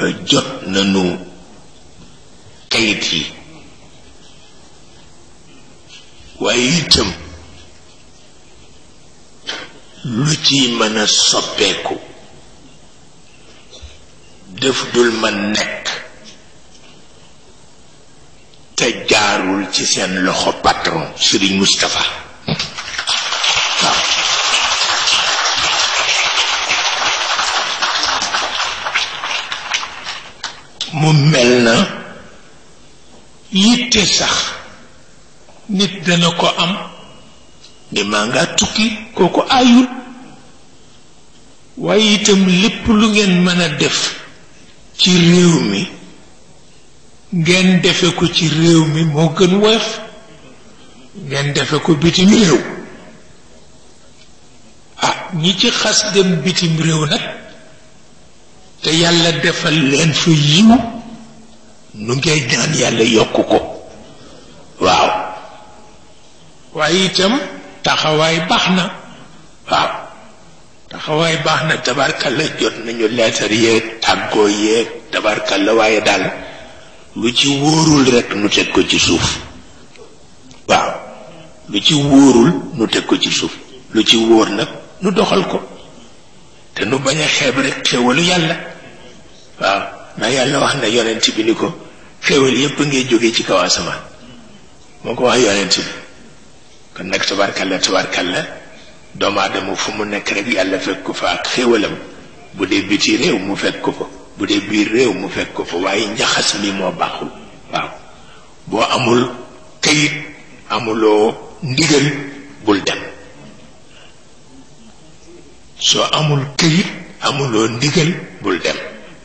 jot nañu kayit yi waaye itam lu ci mën a soppeeku def dul man nekk te jaarul ci seen loxo patron Serigne Moustapha waaw mu mel na yitte sax nit dana ko am ni maa ngaa tukki kooku aayul waaye itam lépp lu ngeen mën a def ci réew mi ngeen defe ko ci réew mi moo gën woyof ngeen defe ko bitim réew ah ñi ci xas dem bitim réew nag te yàlla defal leen fa yiw nu ngay ñaan yàlla yokk ko waaw waaye itam taxawaay baax na waaw taxawaay baax na tabarkalla jot nañu leetar yeeg tàggoo yeeg tabarkalla waaye daal lu ci wóorul rekk nu teg ko ci suuf waaw lu ci wóorul nu teg ko ci suuf lu ci wóor nag nu doxal ko te nu bañ a xeeb rekk xéwalu yàlla waaw ndax yàlla wax na yonent bi ni ko xéwal yépp ngay jóge ci kaw asamaan moo ko wax yonent bi kon nag tabarkalla tabarkalla doomu aadama fu mu nekk rek yàlla fekk ko fa ak xéwalam bu dee biti réew mu fekk ko fa bu dee biir réew mu fekk ko fa waaye njaxas mi moo baaxul waaw boo amul kayit amuloo ndigal bul dem soo amul kayit amuloo ndigal bul dem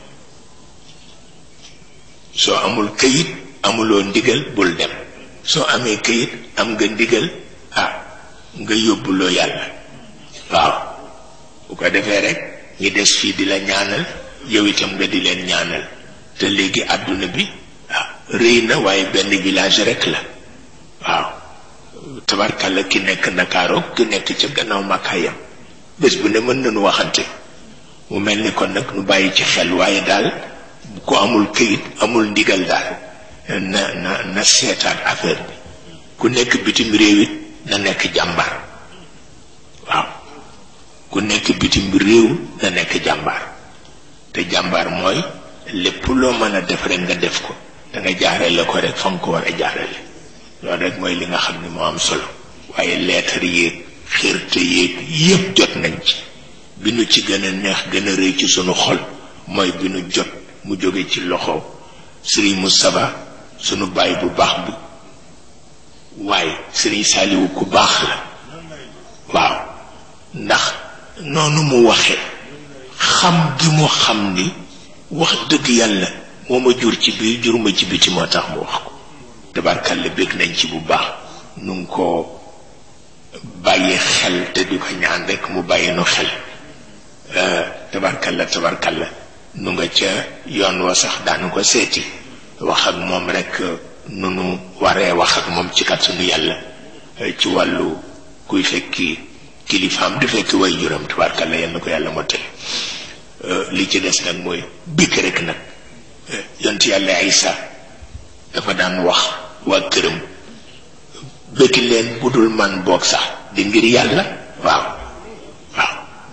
soo amul kayit amuloo ndigal bul dem soo amee kayit am nga ndigal ah nga yóbbuloo yàlla waaw bu ko defee rek ñi des fii di la ñaanal yow itam nga di leen ñaanal te léegi àdduna bi ah rëy na waaye benn village rek la waaw tabarkalla ki nekk Ndakaaru ki nekk ca gannaaw màkkaayam bés bu ne mën nañu waxante mu mel ni kon nag nu bàyyi ci xel waaye daal ku amul këyit amul ndigal daal na na na seetaat affaire bi ku nekk bitim réew it na nekk jàmbaar waaw ku nekk bitim réew na nekk jàmbaar te jàmbaar mooy lépp loo mën a def rek nga def ko da nga jaarale ko rek fa nga ko war a jaarale loolu rek mooy li nga xam ni moo am solo waaye leetar yéeg xirte yéeg yépp jot nañ ci bi nu ci gën a neex gën a rëy ci sunu xol mooy bi nu jot mu jóge ci loxo sëriñ Moustapha sunu baay bu baax bi waaye sëriñ Saaliwu ku baax la waaw ndax noonu mu waxe xam gi mu xam ni wax dëgg yàlla moo ma jur ci biir jur ma ci biti moo tax mu wax ko tabarkalla bég nañ ci bu baax nu ngi ko bàyyi xel te di ko ñaan rek mu bàyyi nu xel tabarkalla tabarkalla nu nga ca yoon wa sax daanu ko seeti wax ak moom rek nu nu waree wax ak moom ci kàttanu yàlla ci wàllu kuy fekki kilifaam di fekki way juram tabarkalla yal na ko yàlla mottali li ci des nag mooy bikk rek nag yont yàlla Isa dafa daan wax waa këram bëkki leen bu dul man boog sax di ngir yàlla waaw waaw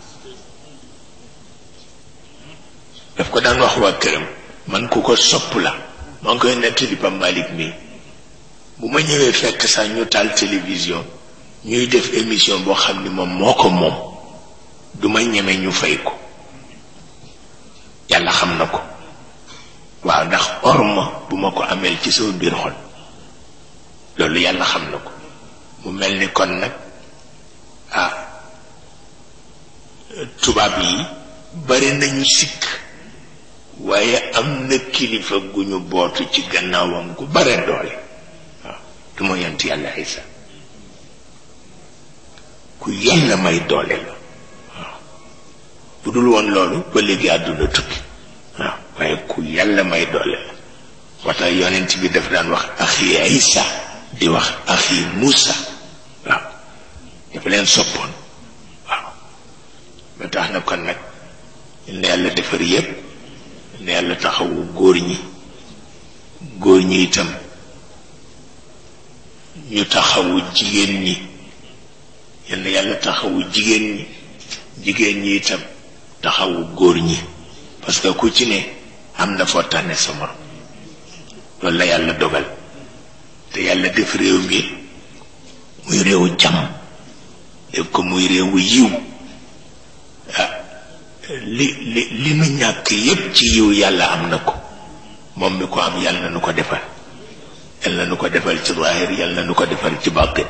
daf ko daan wax waa këram man ku ko sopp la maa ngi koy nettali ba Malick mi bu ma ñëwee fekk sax ñu taal télévision ñuy def émission boo xam ni moom moo ko moom du ma ñeme ñu fay ko yàlla xam na ko waaw ndax orma bu ma ko ameel ci sama biir xol loolu yàlla xam na ko mu mel ni kon nag ah tubaab yi bari nañu sikk waaye am na kilifa gu ñu bootu ci gannaawam gu bare doole waaw du ma yont yàlla Isa ku yàlla may doole la waaw bu dul woon loolu ba léegi àdduna tukki waaw waaye ku yàlla may doole la wata yonent bi daf daan wax axi Isa di wax axi Muusa waaw dafa leen soppoon waaw ba tax na kon nag na yàlla defar yépp ne yàlla taxawu góor ñi góor ñi itam ñu taxawu jigéen ñi yal na yàlla taxawu jigéen ñi jigéen ñi itam taxawu góor ñi parce que ku ci ne am na foo tànne sa morom loolu la yàlla dogal te yàlla def réew mi muy réewu jàmm def ko muy réewu yiw ah li li li nu ñàkk yépp ci yiw yàlla am na ko moom mi ko am yàlla na nu ko defal yàlla na nu ko defal ci zaahir yàlla na nu ko defal ci bàttin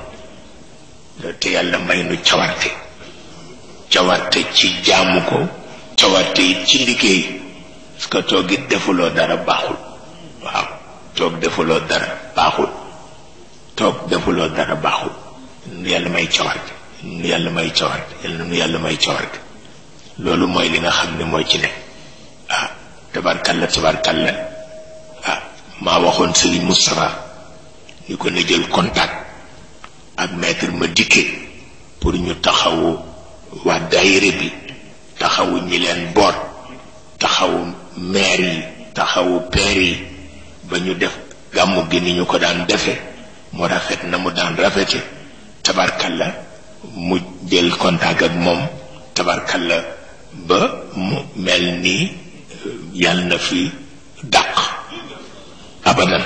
te yàlla may nu cawarte cawarte ci jaamu ko cawarte it ci liggéey parce que toog it defuloo dara baaxul waaw toog defuloo dara baaxul toog defuloo dara baaxul nu yàlla may cawarte nu yàlla may cawarte yàlla nu yàlla may cawarte loolu mooy li nga xam ne mooy ci ne ah tabarkalla tabarkalla ah maa waxoon sëriñ Moustapha ni ko na jël contact ak maître ma dikke pour ñu taxawu waa daayira bi taxawu ñi leen boot taxawu maire yi taxawu père yi ba ñu def gàmmu gi ni ñu ko daan defe mu rafet na mu daan rafete tabarkalla mu jël contact ak moom tabarkalla ba mu mel ni yàlla na fi dàq abadan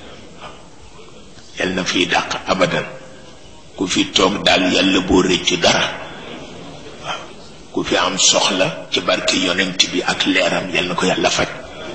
yàlla na fi dàq abadan ku fi toog daal yàlla boo rëccu dara waaw ku fi am soxla ci barke yonent bi ak leeram yàlla na ko yàlla faj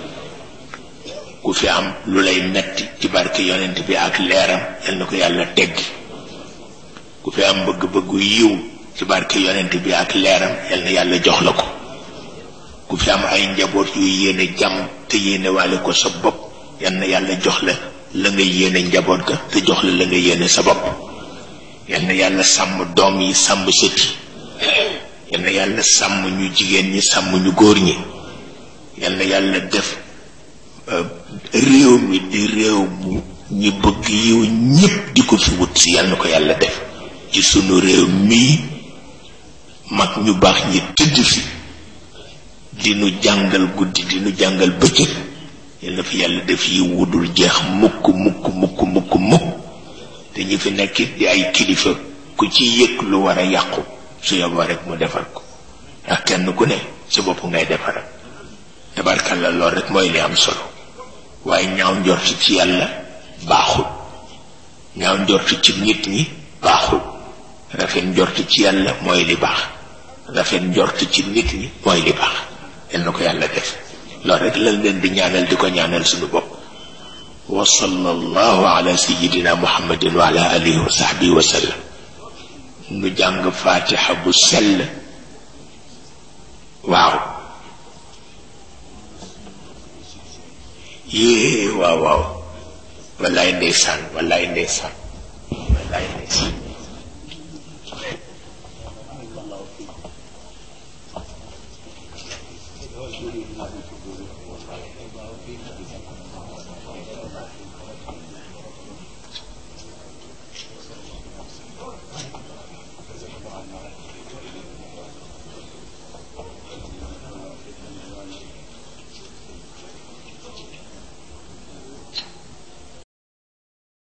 ku fi am lu lay metti ci barke yonent bi ak leeram yàlla na ko yàlla teggi ku fi am bëgg-bëggu yiw ci barke yonent bi ak leeram yàlla na yàlla jox la ko ku fi am ay njaboot yu yéene jàmm te yéene waale ko sa bopp yàlla na yàlla jox la la nga yéene njaboot ga te jox la la nga yéene sa bopp yal na yàlla sàmm doom yi sàmm sët yi yal na yàlla sàmm ñu jigéen ñi sàmm ñu góor ñi yal na yàlla def réew mi di réew mu ñi bëgg yiw ñépp di ko fi wut si yal na ko yàlla def ci sunu réew mii mag ñu baax ñi tëdd fi di nu jàngal guddi di nu jàngal bëccëg yal na fi yàlla def yi wudul jeex mukk mukk mukk mukk mukk te ñi fi nekkit di ay kilifa ku ci yëg lu war a yàqu su yoboo rek mu defar ko ndax kenn ku ne sa bopp ngay defaral tabarkalla lool rek mooy li am solo waaye ñaaw njort ci yàlla baaxul ñaaw njort ci nit ñi baaxul rafet njort ci yàlla mooy li baax rafet njort ci nit ñi mooy li baax yal na ko yàlla def loolu rek lañ leen di ñaanal di ko ñaanal suñu bopp wa sallallahu ala sayidina muhammadin wa ala alihi wa sahbihi wa sallam nu jàng fatiha bu sell waaw yée waaw waaw wallaay ndeysaan wallaay ndeysaan wallaay ndeysaan